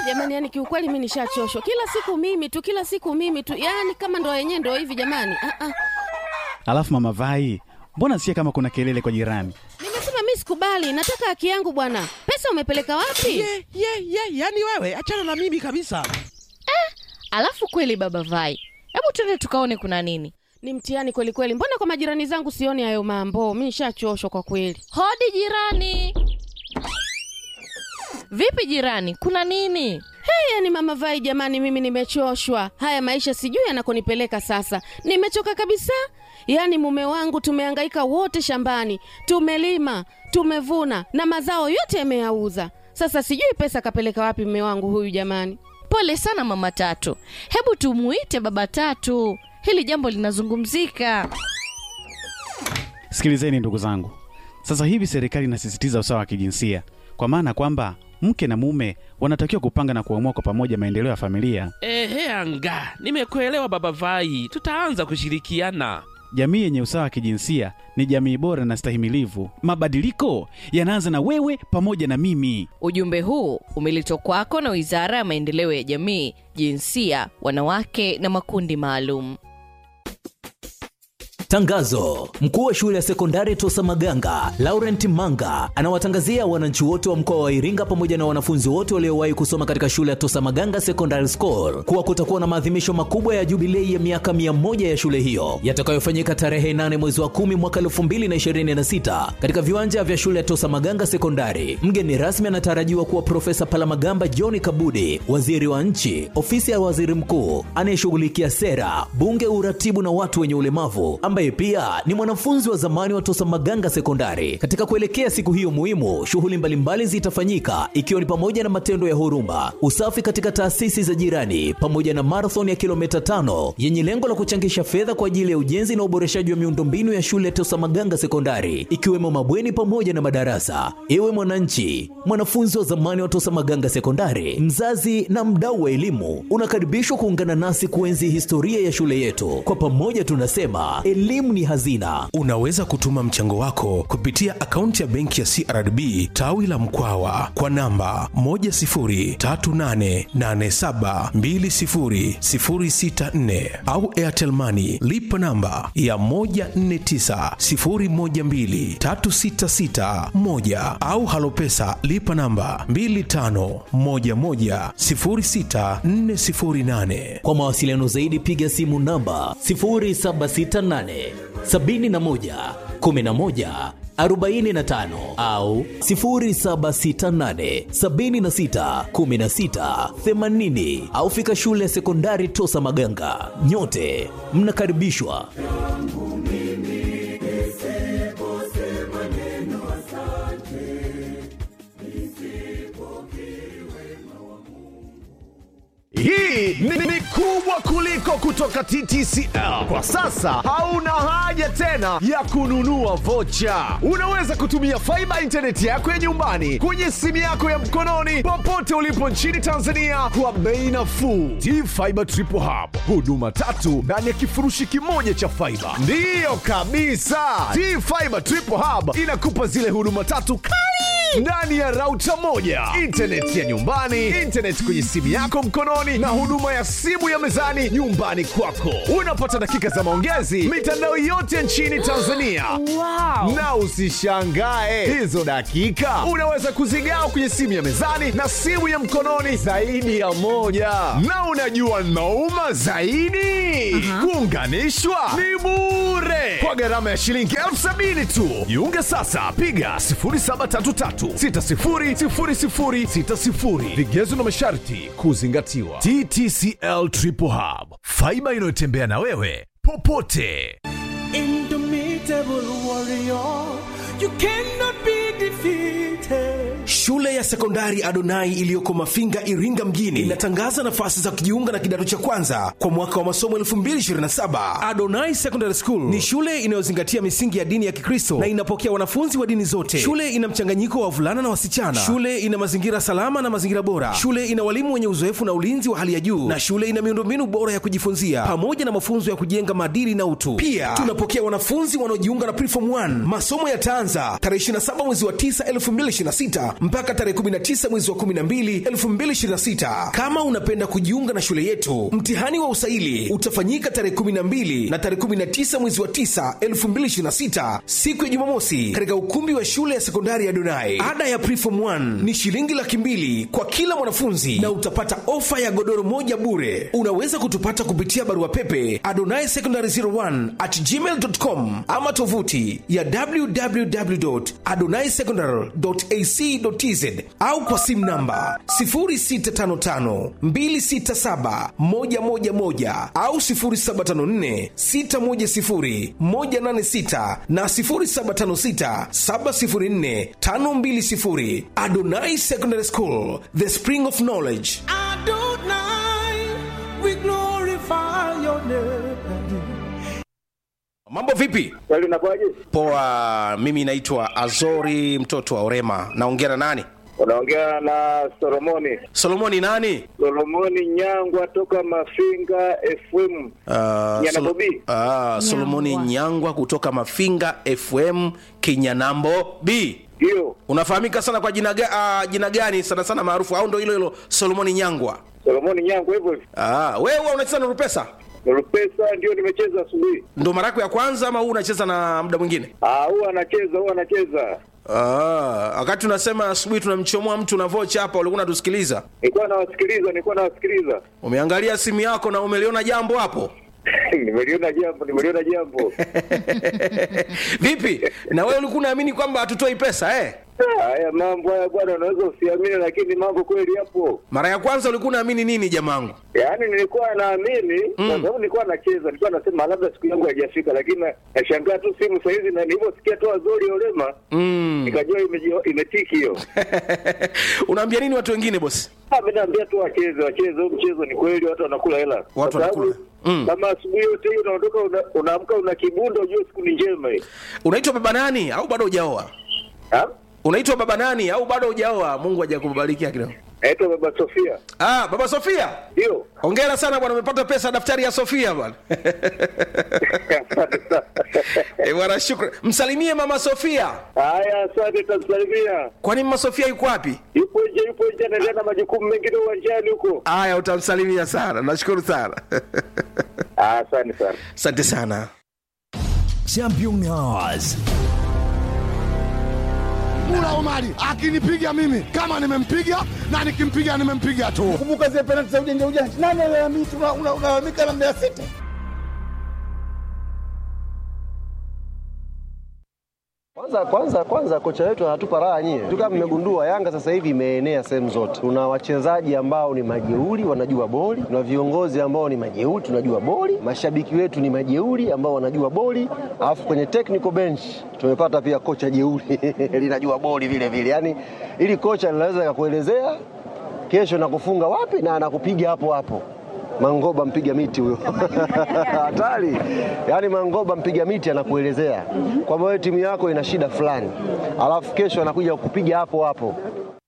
jamani, yani kiukweli mi nishachoshwa. Kila siku mimi tu, kila siku mimi tu, yani kama ndo yenyewe ndo hivi jamani. Ah, ah. Alafu mama Vai, mbona sikia kama kuna kelele kwa jirani? Nimesema mi sikubali, nataka haki yangu bwana. Pesa umepeleka wapi? ye ye ye yani wewe achana na mimi kabisa Alafu kweli baba Vai, hebu twende tukaone kuna nini. Ni mtihani kweli kweli. Mbona kwa majirani zangu sioni hayo mambo? Mi nishachoshwa kwa kweli. Hodi jirani. Vipi jirani, kuna nini? Hey, yani mama Vai jamani, mimi nimechoshwa. Haya maisha sijui yanakonipeleka sasa. Nimechoka kabisa. Yaani mume wangu tumehangaika wote shambani, tumelima, tumevuna na mazao yote yameyauza. Sasa sijui pesa kapeleka wapi mume wangu huyu jamani. Pole sana mama Tatu, hebu tumuite baba Tatu, hili jambo linazungumzika. Sikilizeni ndugu zangu, sasa hivi serikali inasisitiza usawa wa kijinsia, kwa maana kwamba mke na mume wanatakiwa kupanga na kuamua kwa pamoja maendeleo ya familia. ehe anga nimekuelewa baba vai tutaanza kushirikiana Jamii yenye usawa wa kijinsia ni jamii bora na stahimilivu. Mabadiliko yanaanza na wewe pamoja na mimi. Ujumbe huu umeletwa kwako na Wizara ya Maendeleo ya Jamii, Jinsia, Wanawake na Makundi Maalum. Tangazo: mkuu wa shule ya sekondari Tosa Maganga Laurent Manga anawatangazia wananchi wote wa mkoa wa Iringa pamoja na wanafunzi wote waliowahi kusoma katika shule ya Tosa Maganga Secondary School kuwa kutakuwa na maadhimisho makubwa ya jubilei ya miaka mia moja ya shule hiyo yatakayofanyika tarehe 8 mwezi wa 10 mwaka 2026 katika viwanja vya shule ya Tosa Maganga Sekondari. Mgeni rasmi anatarajiwa kuwa Profesa Palamagamba John Kabudi, waziri wa nchi, ofisi ya waziri mkuu anayeshughulikia sera, bunge, uratibu na watu wenye ulemavu ambaye pia ni mwanafunzi wa zamani wa Tosa Maganga Sekondari. Katika kuelekea siku hiyo muhimu, shughuli mbalimbali zitafanyika ikiwa ni pamoja na matendo ya huruma, usafi katika taasisi za jirani, pamoja na marathon ya kilomita tano yenye lengo la kuchangisha fedha kwa ajili ya ujenzi na uboreshaji wa miundombinu ya shule ya Tosa Maganga Sekondari, ikiwemo mabweni pamoja na madarasa. Ewe mwananchi, mwanafunzi wa zamani wa Tosa Maganga Sekondari, mzazi na mdau wa elimu, unakaribishwa kuungana nasi kuenzi historia ya shule yetu. Kwa pamoja tunasema elimu ni hazina. Unaweza kutuma mchango wako kupitia akaunti ya benki ya CRDB tawi la Mkwawa kwa namba 10388720064 au Airtel Money lipa namba ya 1490123661 au Halopesa lipa namba 25110648. Kwa mawasiliano zaidi piga simu namba 0768 71 11 45 au 0768 76 16 80 au fika shule ya sekondari Tosa Maganga. Nyote mnakaribishwa. Hii ni, ni kubwa kuliko kutoka TTCL. Kwa sasa hauna haja tena ya kununua vocha. Unaweza kutumia faiba intaneti yako ya nyumbani kwenye simu yako ya mkononi popote ulipo nchini Tanzania kwa bei nafuu. T-Fiber Triple Hub, huduma tatu ndani ya kifurushi kimoja cha faiba. Ndiyo kabisa, T-Fiber Triple Hub inakupa zile huduma tatu kali ndani ya rauta moja, intaneti ya nyumbani, intaneti kwenye simu yako mkononi, na huduma ya simu ya mezani nyumbani kwako. Unapata dakika za maongezi mitandao yote nchini Tanzania. Wow. Na usishangae hizo dakika unaweza kuzigawa kwenye simu ya mezani na simu ya mkononi zaidi ya moja. Na unajua nauma zaidi, kuunganishwa ni bure kwa gharama ya shilingi elfu sabini tu. Jiunge sasa, piga 0733600060. Vigezo na masharti kuzingatiwa. TTCL Triple Hub, faiba inayotembea na wewe popote. Indomitable warrior, you cannot be defeated. Shule ya sekondari Adonai iliyoko Mafinga, Iringa mjini inatangaza nafasi za kujiunga na kidato cha kwanza kwa mwaka wa masomo 2027. Adonai Secondary School ni shule inayozingatia misingi ya dini ya Kikristo na inapokea wanafunzi wa dini zote. Shule ina mchanganyiko wa wavulana na wasichana. Shule ina mazingira salama na mazingira bora. Shule ina walimu wenye uzoefu na ulinzi wa hali ya juu, na shule ina miundombinu bora ya kujifunzia pamoja na mafunzo ya kujenga maadili na utu. Pia tunapokea wanafunzi wanaojiunga na Preform 1. Masomo yataanza tarehe 27 mwezi wa 9 2026 mpaka tarehe 19 mwezi wa 12 2026. Kama unapenda kujiunga na shule yetu, mtihani wa usaili utafanyika tarehe 12 na tarehe 19 mwezi wa 9 2026, siku ya Jumamosi, katika ukumbi wa shule ya sekondari ya Donai. Ada ya preform 1 ni shilingi laki mbili kwa kila mwanafunzi na utapata ofa ya godoro moja bure. Unaweza kutupata kupitia barua pepe adonai secondary 01 at gmail.com ama tovuti ya www.adonaisecondary.ac.tz au kwa simu namba 0655267111 au 0754610186 na 0756704520. Adonai Secondary School, the spring of knowledge. Adonai, we glorify your name. Mambo vipi? Kweli unakuwaje? Poa, mimi naitwa Azori mtoto wa Orema. Naongea na nani? Unaongea na Solomoni. Solomoni nani? Solomoni Nyangwa toka Mafinga FM. Uh, Nyana Solo- Bobi. Ah, Solomoni Nyangwa kutoka Mafinga FM Kinyanambo B. Ndio. Unafahamika sana kwa jina, ga, uh, jina gani sana sana maarufu au ndo hilo hilo Solomoni Nyangwa? Solomoni Nyangwa hivyo hivyo. Ah, wewe huwa unacheza na Rupesa? Rupesa ndio nimecheza asubuhi. Ndo mara yako ya kwanza ama huu unacheza na muda mwingine? Ah, huwa anacheza, huwa anacheza. Ah, wakati unasema asubuhi tunamchomoa mtu na vocha hapa, ulikuwa unatusikiliza. Nilikuwa nawasikiliza, nilikuwa nawasikiliza. Umeangalia simu yako na umeliona jambo hapo? nimeliona jambo, nimeliona jambo. Vipi? Na wewe ulikuwa unaamini kwamba hatutoi pesa eh? Ah, Haya mambo haya bwana, unaweza usiamini, lakini mambo kweli yapo. Mara ya kwanza ulikuwa unaamini nini jamangu? Yaani nilikuwa naamini kwa sababu nilikuwa nacheza, nilikuwa nasema labda siku yangu haijafika, lakini na- nashangaa tu simu saa hizi, na nilivyosikia tu Azori Olema Mm. nikajua imeji- imetiki hiyo. Unaambia nini watu wengine bosi? Ah, mimi naambia tu wacheze, wacheze huu mchezo, ni kweli watu wanakula hela. Kwa Watu sababu wanakula. Mm. Kama asubuhi yote hiyo unaondoka una- unaamka una kibundo, ujue siku ni njema hii. Unaitwa baba nani au bado hujaoa? Ah? Unaitwa baba nani au bado hujaoa? Mungu hajakubarikia kidogo. Naitwa Baba Sofia. Ah, baba Sofia. Ndio. Hongera sana bwana, umepata pesa daftari ya Sofia bwana. Asante sana. Eh, bwana shukrani. Msalimie mama Sofia. Haya, asante, tamsalimia. Kwani mama Sofia yuko wapi? Yupo nje, yupo nje, anaendelea na majukumu mengine uwanjani huko. Haya, utamsalimia sana. Nashukuru sana. Ah, Asante sana. Asante sana. Champions. Mula Omari akinipiga mimi kama nimempiga na nikimpiga nimempiga tu. Kumbuka zile penalti za ujanja ujanja. Nani alalamika unalalamika na Mbeya City? Kwanza kwanza kwanza kocha wetu anatupa raha nyie. Tu kama mmegundua Yanga sasa hivi imeenea sehemu zote. Tuna wachezaji ambao ni majeuri wanajua boli, tuna viongozi ambao ni majeuri tunajua boli, mashabiki wetu ni majeuri ambao wanajua boli, alafu kwenye technical bench tumepata pia kocha jeuri linajua boli vile vile. Yaani ili kocha linaweza kukuelezea kesho nakufunga wapi na anakupiga hapo hapo. Mangoba mpiga miti huyo hatari. Yaani Mangoba mpiga miti anakuelezea kwamba wewe timu yako ina shida fulani, alafu kesho anakuja kukupiga hapo hapo.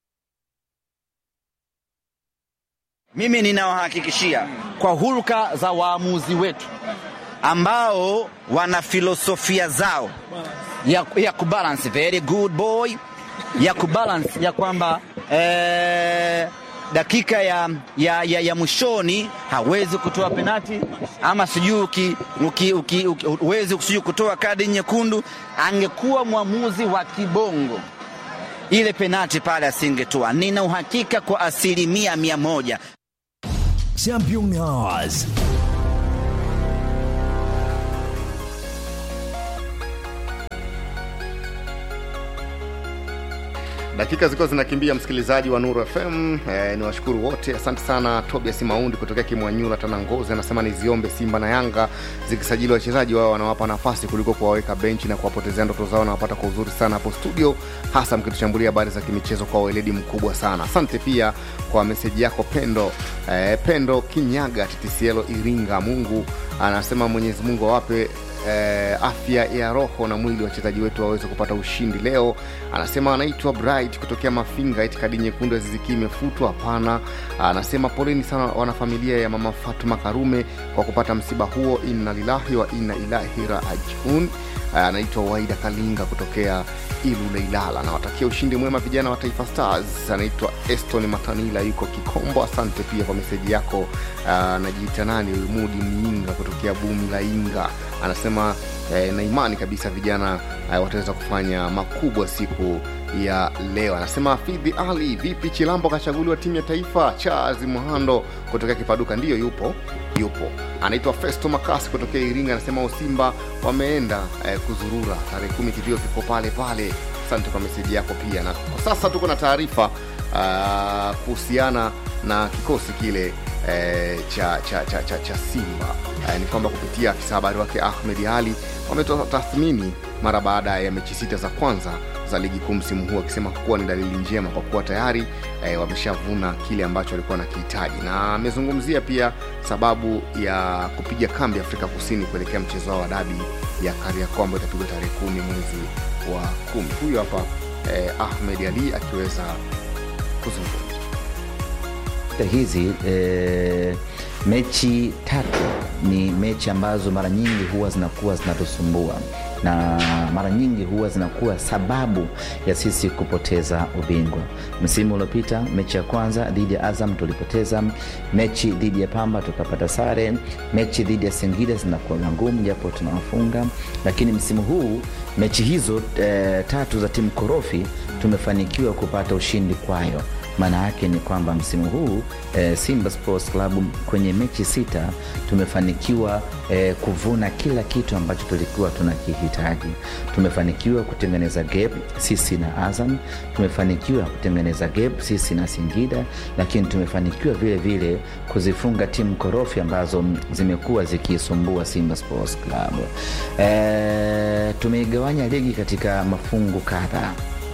Mimi ninawahakikishia kwa hulka za waamuzi wetu ambao wana filosofia zao ya, ya kubalance very good boy ya kubalance ya kwamba eh, dakika ya, ya, ya, ya mwishoni hawezi kutoa penati ama sijui uki- uki- uki- uki- huwezi sijui kutoa kadi nyekundu. Angekuwa mwamuzi wa kibongo ile penati pale asingetoa. Nina uhakika kwa asilimia mia moja. Champions. dakika zilikuwa zinakimbia msikilizaji wa nuru fm eh, ni washukuru wote asante sana tobias maundi kutokea kimwanyula tanangozi anasema niziombe simba na yanga zikisajili wachezaji wao wanawapa nafasi kuliko kuwaweka benchi na kuwapotezea ndoto zao nawapata kwa uzuri sana hapo studio hasa mkitushambulia habari za kimichezo kwa weledi mkubwa sana asante pia kwa meseji yako pendo eh, pendo kinyaga ttcl iringa mungu anasema mwenyezi mungu awape eh, afya ya roho na mwili wachezaji wetu waweze kupata ushindi leo anasema anaitwa bright kutokea mafinga eti kadi nyekundu ya ziziki imefutwa hapana anasema poleni sana wanafamilia ya mama fatuma karume kwa kupata msiba huo inna lillahi wa inna ilahi rajiun uh, anaitwa Waida Kalinga kutokea Ilule Ilala. Nawatakia ushindi mwema vijana wa Taifa Stars. Anaitwa Eston Matanila yuko Kikombo. Asante pia kwa meseji yako. Uh, anajiita nani huyu? Mudi Miinga kutokea Bumi la Inga anasema eh, na imani kabisa vijana eh, wataweza kufanya makubwa siku ya leo. Anasema Fidhi Ali, vipi Chilambo kachaguliwa timu ya taifa? Charles Muhando kutokea Kipaduka, ndiyo yupo yupo. Anaitwa Festo Makasi kutokea Iringa, anasema Usimba wameenda eh, kuzurura tarehe kumi, kilio kiko pale pale. Asante kwa meseji yako pia, na kwa sasa tuko na taarifa ah, kuhusiana na kikosi kile eh, cha, cha, cha, cha, cha Simba eh, ni kwamba kupitia afisa habari wake Ahmed Ali wametoa tathmini mara baada ya mechi sita za kwanza za ligi kuu msimu huu, akisema kuwa ni dalili njema kwa kuwa tayari eh, wameshavuna kile ambacho walikuwa nakihitaji, na amezungumzia pia sababu ya kupiga kambi Afrika Kusini kuelekea mchezo wao wa dabi ya Kariakoo ambayo itapigwa tarehe kumi mwezi wa kumi. Huyu hapa eh, Ahmed Ali akiweza kuzungumza. hizi e, mechi tatu ni mechi ambazo mara nyingi huwa zinakuwa zinatusumbua na mara nyingi huwa zinakuwa sababu ya sisi kupoteza ubingwa. Msimu uliopita mechi ya kwanza dhidi ya Azam tulipoteza, mechi dhidi ya Pamba tukapata sare, mechi dhidi ya Singida zinakuwa ngumu japo tunawafunga, lakini msimu huu mechi hizo e, tatu za timu korofi tumefanikiwa kupata ushindi kwayo maana yake ni kwamba msimu huu e, Simba Sports Club kwenye mechi sita tumefanikiwa e, kuvuna kila kitu ambacho tulikuwa tunakihitaji. Tumefanikiwa kutengeneza gap sisi na Azam, tumefanikiwa kutengeneza gap sisi na Singida, lakini tumefanikiwa vile vile kuzifunga timu korofi ambazo zimekuwa zikisumbua Simba Sports Club. E, tumeigawanya ligi katika mafungu kadhaa.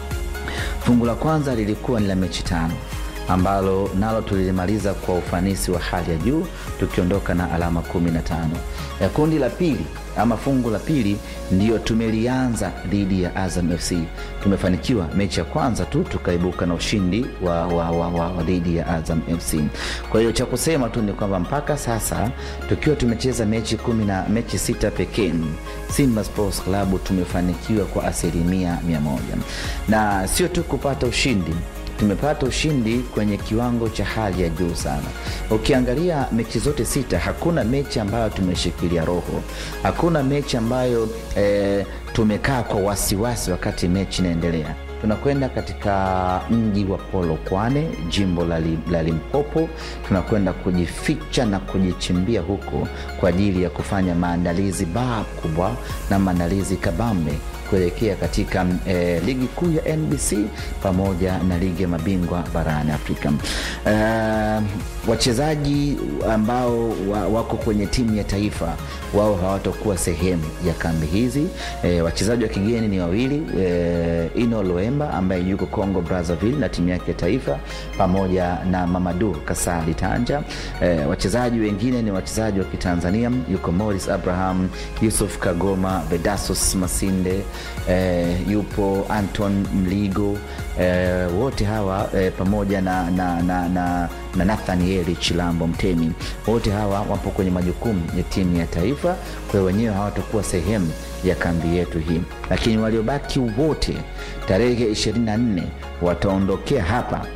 Fungu la kwanza lilikuwa ni la mechi tano ambalo nalo tulilimaliza kwa ufanisi wa hali ya juu tukiondoka na alama 15. Ya kundi la pili ama fungu la pili ndiyo tumelianza dhidi ya Azam FC. Tumefanikiwa mechi ya kwanza tu tukaibuka na ushindi wa, wa, wa, wa, wa dhidi ya Azam FC. Kwa hiyo cha kusema tu ni kwamba mpaka sasa tukiwa tumecheza mechi kumi na mechi sita pekee, Simba Sports Club tumefanikiwa kwa asilimia mia moja na sio tu kupata ushindi tumepata ushindi kwenye kiwango cha hali ya juu sana. Ukiangalia mechi zote sita, hakuna mechi ambayo tumeshikilia roho, hakuna mechi ambayo eh, tumekaa kwa wasiwasi wakati mechi inaendelea. Tunakwenda katika mji wa Polokwane, jimbo la, li, la Limpopo. Tunakwenda kujificha na kujichimbia huko kwa ajili ya kufanya maandalizi baa kubwa na maandalizi kabambe kuelekea katika eh, ligi kuu ya NBC pamoja na ligi ya mabingwa barani Afrika. Uh, wachezaji ambao wa, wako kwenye timu ya taifa wao hawatakuwa sehemu ya kambi hizi. E, wachezaji wa kigeni ni wawili e, Ino Loemba ambaye yuko Congo Brazzaville na timu yake ya taifa pamoja na Mamadu Kasali Tanja. E, wachezaji wengine ni wachezaji wa Kitanzania, yuko Morris Abraham, Yusuf Kagoma, Vedasus Masinde, e, yupo Anton Mligo e, wote hawa e, pamoja na, na, na, na, na Nathanieli Chilambo Mtemi, wote hawa wapo kwenye majukumu ya timu ya taifa, kwa hiyo wenyewe hawatakuwa sehemu ya kambi yetu hii, lakini waliobaki wote tarehe 24 wataondokea hapa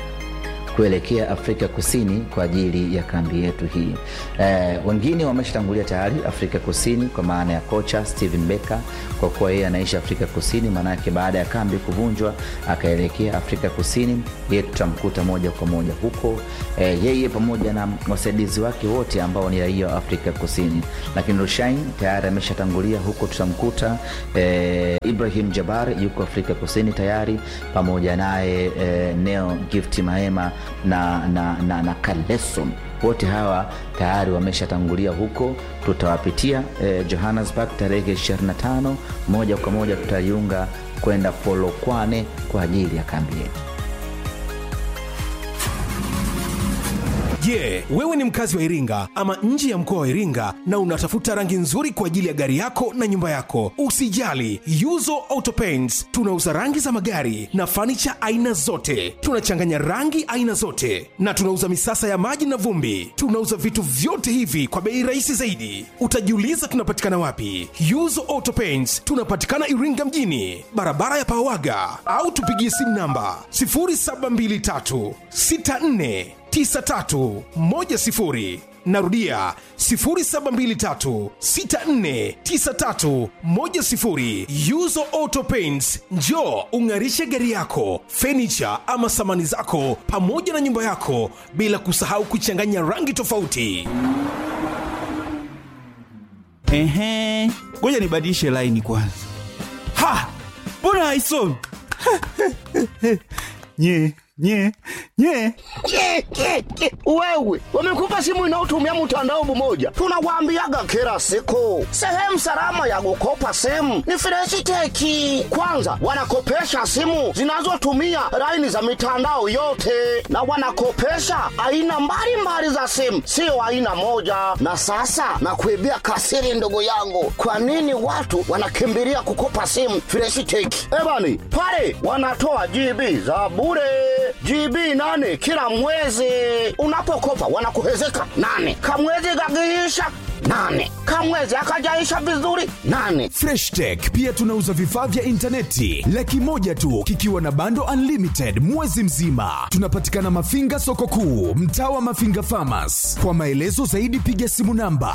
kuelekea Afrika Kusini kwa ajili ya kambi yetu hii. E, wengine wameshatangulia tayari Afrika Kusini kwa maana ya kocha Steven Becker, kwa kuwa yeye anaishi Afrika Kusini, maanake baada ya kambi kuvunjwa akaelekea Afrika Kusini. Yeye tutamkuta moja kwa moja huko, e, yeye pamoja na wasaidizi wake wote ambao ni raia wa Afrika Kusini, lakini Rushain tayari ameshatangulia huko, tutamkuta e, Ibrahim Jabar yuko Afrika Kusini tayari pamoja naye e, Neo Gift Mahema na, na, na, na Kaleso wote hawa tayari wameshatangulia huko. Tutawapitia eh, Johannesburg tarehe 25 moja kwa moja tutaiunga kwenda Polokwane kwa ajili ya kambi yetu. Je, wewe ni mkazi wa Iringa ama nje ya mkoa wa Iringa na unatafuta rangi nzuri kwa ajili ya gari yako na nyumba yako? Usijali, Yuzo Auto Paints tunauza rangi za magari na fanicha aina zote. Tunachanganya rangi aina zote na tunauza misasa ya maji na vumbi. Tunauza vitu vyote hivi kwa bei rahisi zaidi. Utajiuliza tunapatikana wapi? Yuzo Auto Paints tunapatikana Iringa mjini, barabara ya Pawaga, au tupigie simu namba 0723 64 9310 narudia 0723649310 yuzo auto paints njo ung'arishe gari yako fenicha ama samani zako pamoja na nyumba yako bila kusahau kuchanganya rangi tofauti Ehe, ngoja nibadilishe laini kwanza. Ha, mbona haisomi? nye nye nye Ke, ke, ke. Wewe wamekupa simu inayotumia mtandao mmoja, tunawaambiaga kila siku, sehemu salama ya kukopa simu ni Freshiteki. Kwanza wanakopesha simu zinazotumia laini za mitandao yote, na wanakopesha aina mbalimbali za simu, sio aina moja. Na sasa nakuibia kasiri, ndugu yangu, kwa nini watu wanakimbilia kukopa simu Freshiteki? Ebani pale wanatoa GB za bure GB nane kila mwezi. Unapokopa wanakuhezeka nane, kamwezi kakiisha nane, kamwezi akajaisha vizuri nane. freshtech pia tunauza vifaa vya intaneti laki moja tu kikiwa na bando unlimited mwezi mzima tunapatikana mafinga soko kuu mtaa wa mafinga famas kwa maelezo zaidi piga simu namba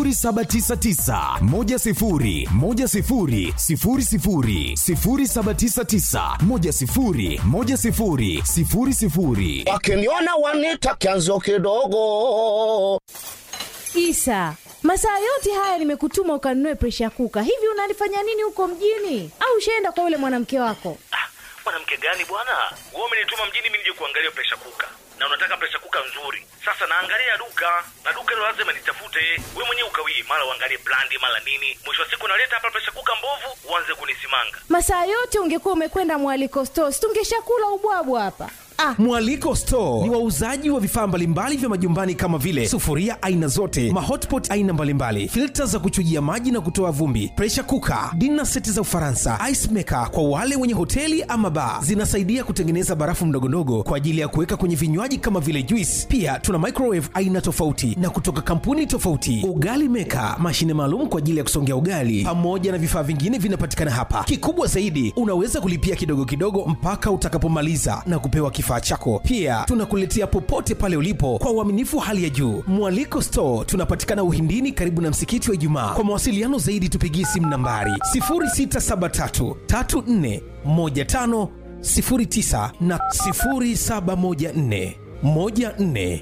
799 Wakiniona wanita kianzo kidogo. Isa, masaa yote haya nimekutuma ukanunue presha kuka. Hivi unalifanya nini huko mjini? Au ushaenda kwa yule mwanamke wako? mwanamke gani bwana wewe umenituma mjini mimi nije kuangalia presha kuka na unataka presha kuka nzuri sasa naangalia duka na duka hilo lazima nitafute we mwenyewe ukawii mara uangalie brandi mara nini mwisho wa siku naleta hapa presha kuka mbovu uanze kunisimanga Masaa yote ungekuwa umekwenda mwaliko stores, tungeshakula ubwabwa hapa. Ah, mwaliko store ni wauzaji wa vifaa mbalimbali vya majumbani kama vile sufuria aina zote mahotpot aina mbalimbali filta za kuchujia maji na kutoa vumbi presha kuka dina seti za ufaransa ice maker kwa wale wenye hoteli ama baa zinasaidia kutengeneza barafu mdogondogo kwa ajili ya kuweka kwenye vinywaji kama vile juice pia tuna microwave aina tofauti na kutoka kampuni tofauti ugali meka mashine maalum kwa ajili ya kusongea ugali pamoja na vifaa vingine vinapatikana hapa kikubwa zaidi unaweza kulipia kidogo kidogo mpaka utakapomaliza na kupewa kifaa chako pia tunakuletea popote pale ulipo kwa uaminifu wa hali ya juu mwaliko store tunapatikana uhindini karibu na msikiti wa ijumaa kwa mawasiliano zaidi tupigie simu nambari 0673 34 15 09 na 0714 14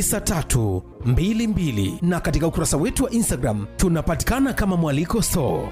9322 na katika ukurasa wetu wa instagram tunapatikana kama mwaliko store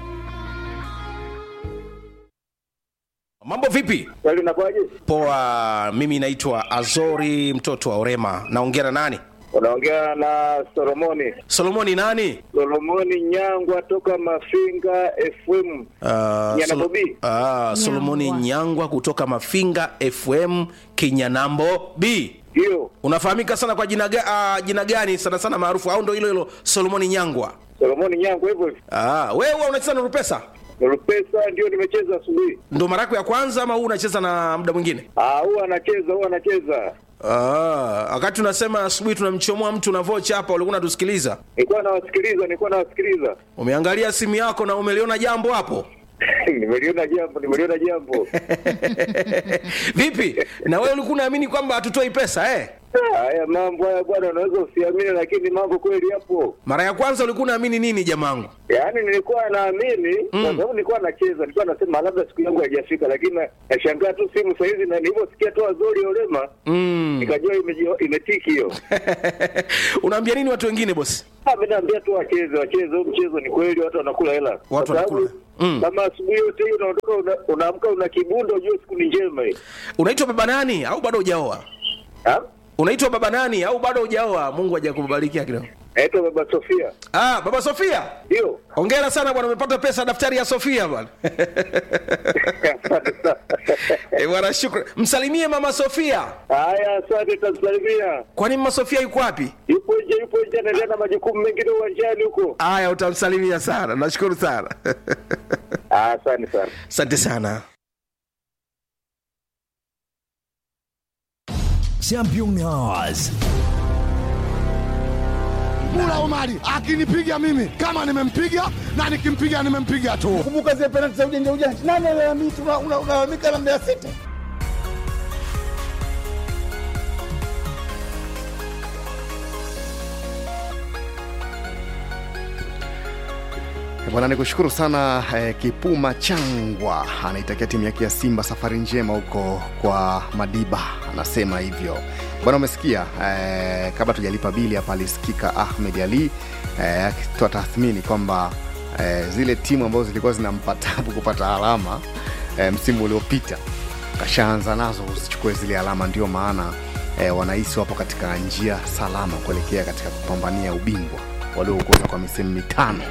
mambo vipi poa mimi naitwa azori mtoto wa orema naongea na nani unaongea na solomoni solomoni nani solomoni nyangwa toka mafinga fm uh, Nyanabobi. uh, solomoni nyangwa kutoka mafinga fm kinyanambo b ndio unafahamika sana kwa jina, ga, uh, jina gani sana sana maarufu au ndo hilo hilo solomoni nyangwa solomoni nyangwa hivyo hivyo ah, wewe huwa unacheza na rupesa rupesa ndio nimecheza asubuhi ndo mara yako ya kwanza ama huu unacheza na muda mwingine Ah, huwa anacheza huwa anacheza Ah, wakati unasema asubuhi tunamchomoa mtu na vocha hapa ulikuwa unatusikiliza nilikuwa nawasikiliza nilikuwa nawasikiliza umeangalia simu yako na umeliona jambo hapo nimeliona jambo nimeliona jambo vipi na wewe ulikuwa unaamini kwamba hatutoi pesa eh? haya mambo haya bwana unaweza usiamini lakini mambo kweli yapo mara ya kwanza ulikuwa unaamini nini jamangu yaani nilikuwa naamini kwa sababu nilikuwa nacheza nilikuwa nasema labda siku yangu haijafika lakini nashangaa tu simu sahizi na nilivyosikia tu azori olema mm. nikajua imeji- imetiki hiyo unaambia nini watu wengine bosi Ah, mi naambia tu wacheze wacheze huu mchezo ni kweli watu wanakula hela Kwa sababu wanakula. Mm. kama asubuhi yote hii unaondoka una- unaamka una kibundo ujue siku ni njema hii unaitwa baba nani au bado hujaoa unaitwa baba nani au bado hujaoa mungu hajakubarikia kidogo Naitwa Baba Sofia. Ah, baba Sofia. Ndio. Hongera sana bwana, umepata pesa daftari ya Sofia bwana. Eh, bwana shukrani. Msalimie mama Sofia. Haya, asante, tamsalimia. Kwani mama Sofia yuko wapi? Yupo nje, yupo nje, anaendelea na majukumu mengine uwanjani huko. Haya, utamsalimia sana. Nashukuru sana. Asante sana. Asante sana. Championnats. Mula Omari akinipiga mimi kama nimempiga na nikimpiga nimempiga tu. Kumbuka zile penalti za ujanja ujanja. Nani alalamika una- una- unalalamika na Mbeya City? Bwana, nikushukuru sana eh, Kipuma Changwa anaitakia timu yake ya Simba safari njema huko kwa Madiba, anasema hivyo bwana. Umesikia eh, kabla tujalipa bili hapa, alisikika Ahmed Ali eh, akitoa tathmini kwamba eh, zile timu ambazo zilikuwa zinampa tabu kupata alama eh, msimu uliopita kashaanza nazo kuzichukua zile alama, ndio maana eh, wanahisi wapo katika njia salama kuelekea katika kupambania ubingwa walioongoza kwa misimu mitano.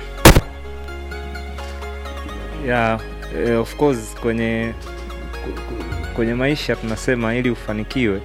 yeah, eh, of course kwenye ku- ku- kwenye maisha tunasema ili ufanikiwe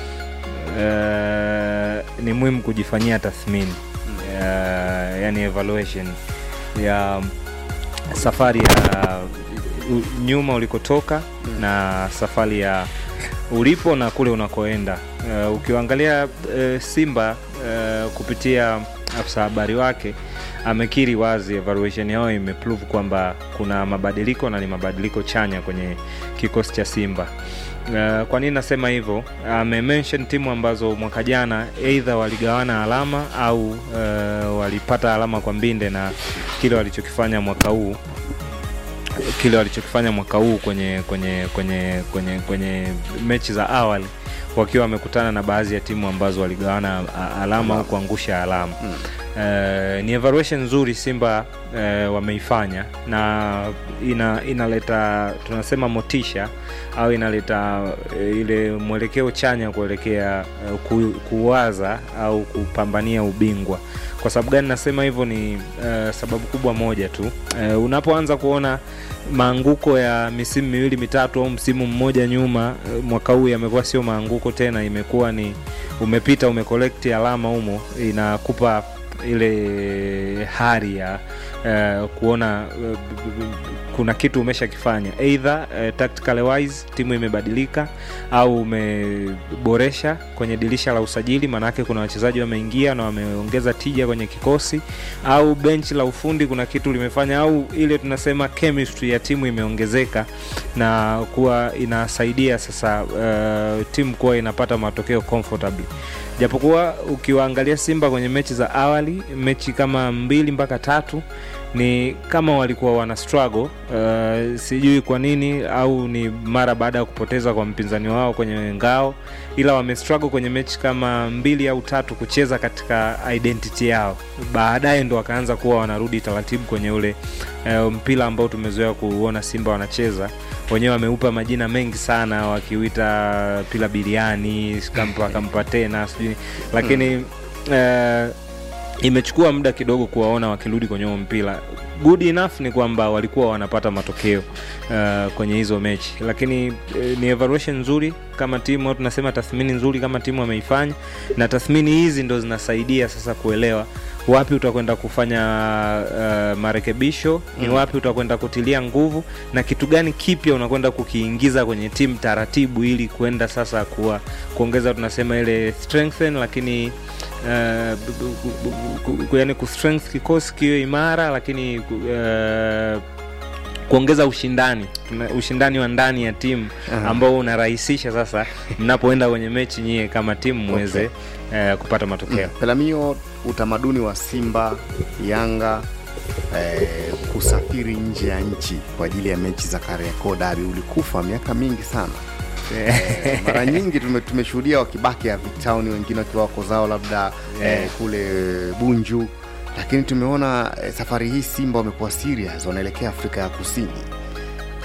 eh, ni muhimu kujifanyia tathmini uh, yani evaluation ya safari ya u- nyuma ulikotoka na safari ya ulipo na kule unakoenda uh, ukiangalia uh, simba uh, kupitia afisa habari wake amekiri wazi evaluation yao imeprove kwamba kuna mabadiliko na ni mabadiliko chanya kwenye kikosi cha simba Uh, kwa nini nasema hivyo amemention timu ambazo mwaka jana eidha waligawana alama au uh, walipata alama kwa mbinde na kile walichokifanya mwaka huu kile walichokifanya mwaka huu kwenye kwenye kwenye kwenye kwenye mechi za awali wakiwa wamekutana na baadhi ya timu ambazo waligawana a- alama au kuangusha alama mm. Uh, ni evaluation nzuri simba uh, wameifanya na ina inaleta tunasema motisha au inaleta uh, ile mwelekeo chanya kuelekea uh, ku, kuwaza au kupambania ubingwa kwa sababu gani nasema hivyo ni uh, sababu kubwa moja tu uh, unapoanza kuona maanguko ya misimu miwili mitatu au msimu mmoja nyuma uh, mwaka huu yamekuwa sio maanguko tena imekuwa ni umepita umekolekti alama humo inakupa ile hari ya uh, kuona uh, b- b- kuna kitu umeshakifanya eidha uh, tactical wise timu imebadilika au umeboresha kwenye dirisha la usajili maanake kuna wachezaji wameingia na wameongeza tija kwenye kikosi au benchi la ufundi kuna kitu limefanya au ile tunasema chemistry ya timu imeongezeka na kuwa inasaidia sasa uh, timu kuwa inapata matokeo comfortably japokuwa ukiwaangalia simba kwenye mechi za awali mechi kama mbili mpaka tatu ni kama walikuwa wana struggle uh, sijui kwa nini au ni mara baada ya kupoteza kwa mpinzani wao kwenye ngao ila wamestruggle kwenye mechi kama mbili au tatu kucheza katika identity yao baadaye ndo wakaanza kuwa wanarudi taratibu kwenye ule uh, mpira ambao tumezoea kuona simba wanacheza wenyewe wameupa majina mengi sana wakiuita pila biliani kampa kampa tena sijui lakini uh, imechukua muda kidogo kuwaona wakirudi kwenye huo mpira good enough ni kwamba walikuwa wanapata matokeo uh, kwenye hizo mechi lakini uh, ni evaluation nzuri kama timu au tunasema tathmini nzuri kama timu ameifanya na tathmini hizi ndo zinasaidia sasa kuelewa wapi utakwenda kufanya uh, marekebisho ni Mm. wapi utakwenda kutilia nguvu na kitu gani kipya unakwenda kukiingiza kwenye timu taratibu ili kuenda sasa kuwa kuongeza tunasema ile strengthen lakini uh, bu- bu- bu- ku- yani kustrength kikosi kiwe imara lakini uh, kuongeza ushindani Tuna- ushindani wa ndani ya timu Aha. ambao unarahisisha sasa mnapoenda kwenye mechi nyie kama timu muweze uh, kupata matokeo Pelamio, utamaduni wa Simba, Yanga eh, kusafiri nje ya nchi kwa ajili ya mechi za Kariakoo Derby ulikufa miaka mingi sana. Eh, mara nyingi tume- tumeshuhudia wakibaki ya Town, wengine wakiwa wako zao labda eh, kule Bunju, lakini tumeona eh, safari hii Simba wamekuwa serious, wanaelekea Afrika ya Kusini